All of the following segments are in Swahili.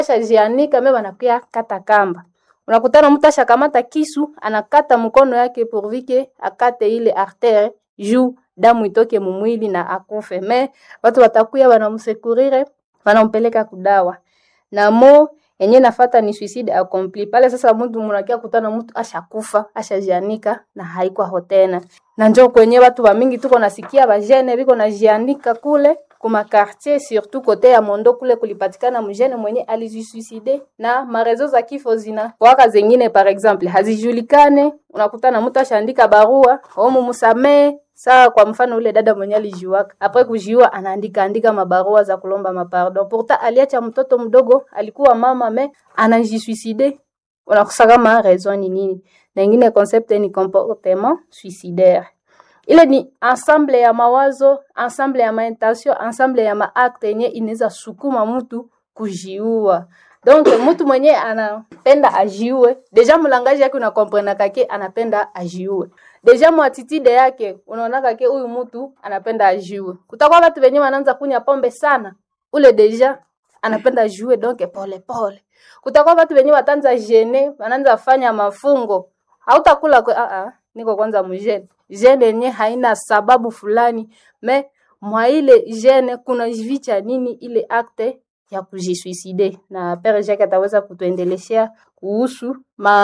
ashajianika me banakuya kata kamba unakutana mtu ashakamata kisu anakata mkono yake pourvike akate ile artere juu damu itoke mumwili na akufe me watu watakuya wanamsekurire wanampeleka kudawa na mo yenye nafata ni suicide accompli pale sasa mtu munakia kutana mtu ashakufa ashajianika na haikwaho tena na njo kwenye watu wa mingi tuko nasikia bajene biko najianika kule kuma quartier surtout kote ya Mondo kule kulipatikana mjene mwenye alijisuicide na marezo za kifo zina waka zengine par exemple hazijulikane. Unakutana mtu ashaandika barua omu musamee saa kwa mfano ule dada mwenye alijiwaka apres kujiua anaandika andika mabarua za kulomba mapardon, pourtant aliacha mtoto mdogo, alikuwa mama me anajisuicide. Unakosa kama raison ni nini? Na ingine concept ni comportement suicidaire ile ni ensemble ya mawazo, ensemble ya maintention, ensemble ya maakte yenye inaweza sukuma mtu kujiua. Donc mtu mwenye anapenda ajiue, deja mulangaji yake unakomprena kake anapenda ajiue. Deja mwatitide yake unaona kake huyu mtu anapenda ajiue. Kutakuwa watu wenye wanaanza kunya pombe sana, ule deja anapenda ajiue donc pole pole. Kutakuwa watu wenye watanza jene, wanaanza fanya mafungo. Hautakula kwa a a niko kwanza mjene jene yenye haina sababu fulani me mwa ile jene kuna jificha nini ile akte ya kujisuicide na pere Jacques ataweza kutuendeleshea kuhusu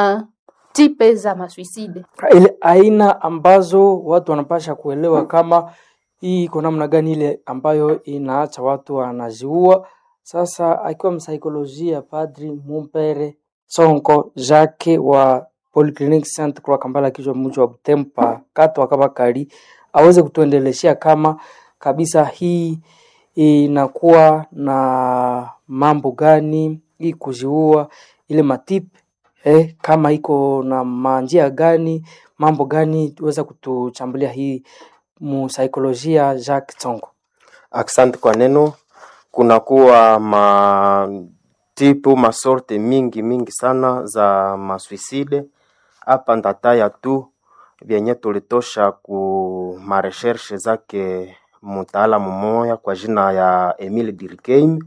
matipe za masuicide ile aina ambazo watu wanapasha kuelewa kama hii iko namna gani, ile ambayo inaacha watu wanaziua. Sasa akiwa msaikolojia Padri Mumpere Tsonko Jacques wa Polyclinic Saint Croix Kampala, kichwa mji wa Butempa kato akabakari aweze kutuendeleshea kama kabisa hii inakuwa na mambo gani hii kuziua ile matipe eh, kama iko na manjia gani mambo gani, tuweza kutuchambulia hii musaikolojia Jacques Tsongo. Asante kwa neno. Kunakuwa matipu masorte mingi mingi sana za masuicide hapa ndataya tu vyenye tulitosha ku mareshershe zake mtaalamu mmoja kwa jina ya Emile Durkheim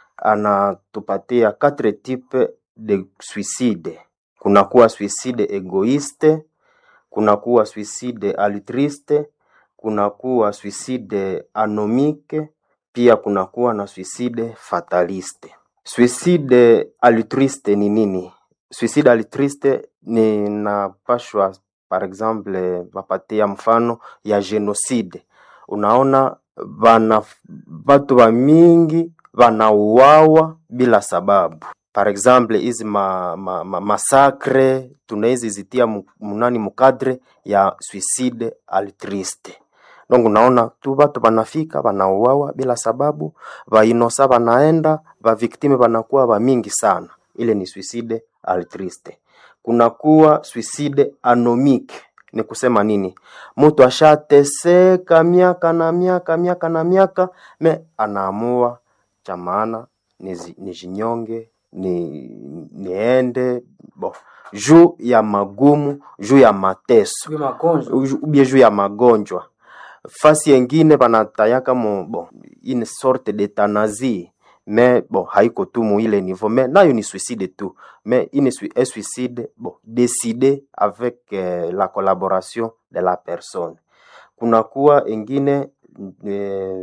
anatupatia quatre types de suicide. Kunakuwa suicide egoiste, kunakuwa suicide altruiste, kunakuwa suicide anomique, pia kunakuwa na suicide fataliste. Suicide altruiste ni nini? Suicide altruiste ninapashwa par exemple vapatia mfano ya genocide. Unaona bana batu ba mingi banauawa bila sababu. Par exemple hizi ma, ma, ma, masakre tunawezi zitia mu- munani mukadre ya suicide altruiste. Donc unaona tu batu banafika banauawa bila sababu, bainosa banaenda, baviktime banakuwa bamingi sana. Ile ni suicide altruiste. Kunakuwa suicide anomique. Ni kusema nini? Mtu ashateseka miaka na miaka miaka na miaka, me anaamua cha maana nizi- nijinyonge ni niende bo juu ya magumu, juu ya mateso Uju- ubie juu ya magonjwa fasi yengine banatayaka mo bon une sorte d'euthanasie mais bon haiko tu mu ile niveau mais nayo ni suicide tu mais une sui- un suicide bon décidé avec euh, la collaboration de la personne kunakuwa ingine eh,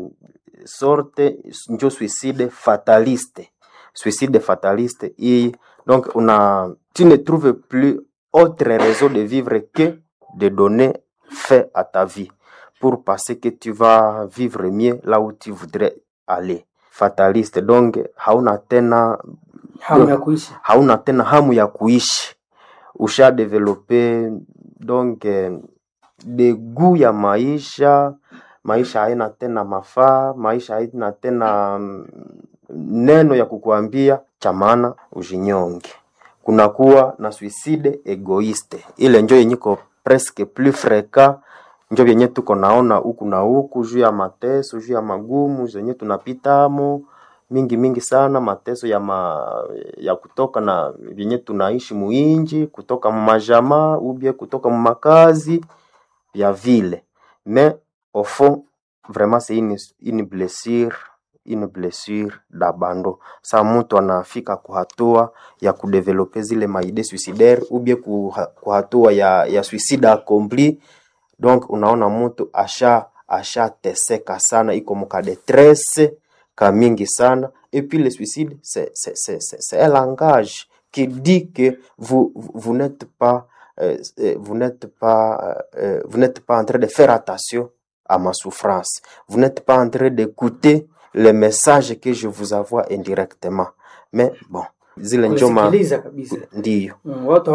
sorte njo suicide fataliste suicide fataliste hii donc una tu ne trouves plus autre raison de vivre que de donner fin à ta vie pour penser que tu vas vivre mieux là où tu voudrais aller fataliste donc hauna tena hamu ya kuishi hauna tena hamu ya kuishi usha develope donc eh, degu ya maisha maisha haina tena mafaa maisha haina tena mm, neno ya kukuambia cha maana ujinyonge kunakuwa na suicide egoiste ile njo yenyiko presque plus fréquent njo vyenye tuko naona huku na huku juu ya mateso juu ya magumu zenye tunapitamo mingi mingi sana mateso ya ma, ya kutoka na vyenye tunaishi muinji kutoka mumajamaa ubie kutoka mumakazi vya vile mais au fond vraiment c'est une, une blessure une blessure d'abandon. Sa mtu anafika kuhatua ya kudevelope zile maide suicidaire ou bien kuha- kuhatua ya, ya suicide accompli, donc unaona mtu asha ashateseka sana, iko muka detresse ka mingi sana et puis le suicide c'est c'est c'est c'est c'est un langage qui dit que vous vous vous n'êtes pas euh, euh, vous n'êtes pas euh, vous n'êtes pas en train de faire attention à ma souffrance vous n'êtes pas en train d'écouter le message que je vous envoie indirectement mais bon zile njoma kusikiliza kabisa ndiyo mm, watu